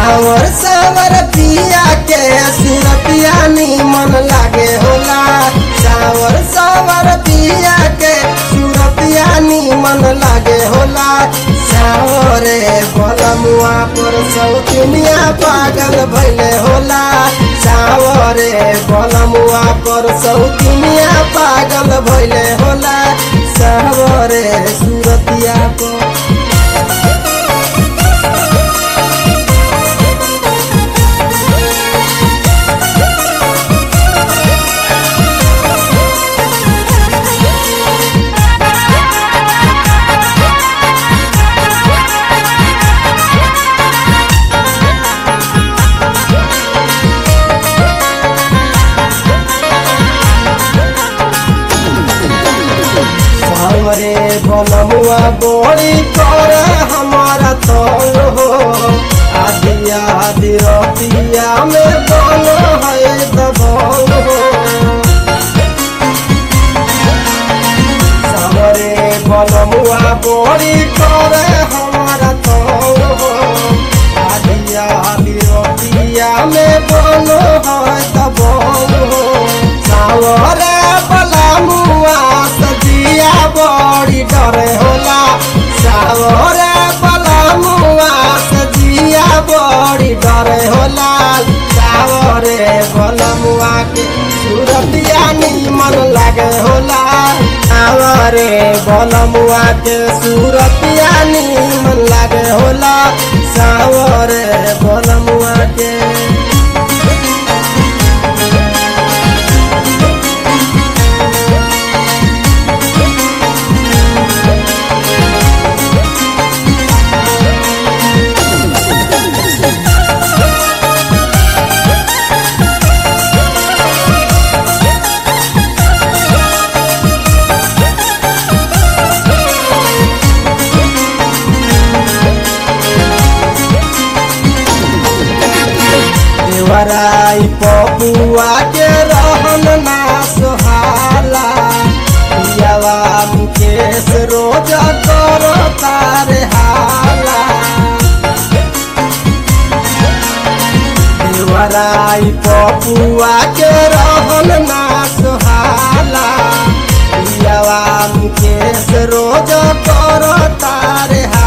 सावर सावर पिया के सुरतिया मन लागे होला सावर सावर पिया के सुरतिया मन लागे होला सावरे बलमुआ पर सौतुनिया पागल भैले होला सावरे बलमुआ पर सौतुनिया पागल भैले होला सावरे सुरतिया पर हमरे बनमुआ बोली कर हमारा तंग हो आदि आदि रतिया में बन है दबंग हो हमरे बनमुआ बोली कर हमारा तंग हो आदि आदि रतिया में बन है दबंग हो सावरे बलमुआ सजिया बड़ी डरे होला सावरे बलमुआ सजिया बड़ी डरे होला सावरे बलमुआ के सूरतिया मन लागे होला सावरे बलमुआ के सूरतिया मन लागे होला सावरे बलमुआ के देवराई पपुआ के रहन ना सोहाला पियावा मुकेश रोज कर तारे हाला देवराई पपुआ के रहन ना सोहाला पियावा मुकेश रोज कर तारे हाला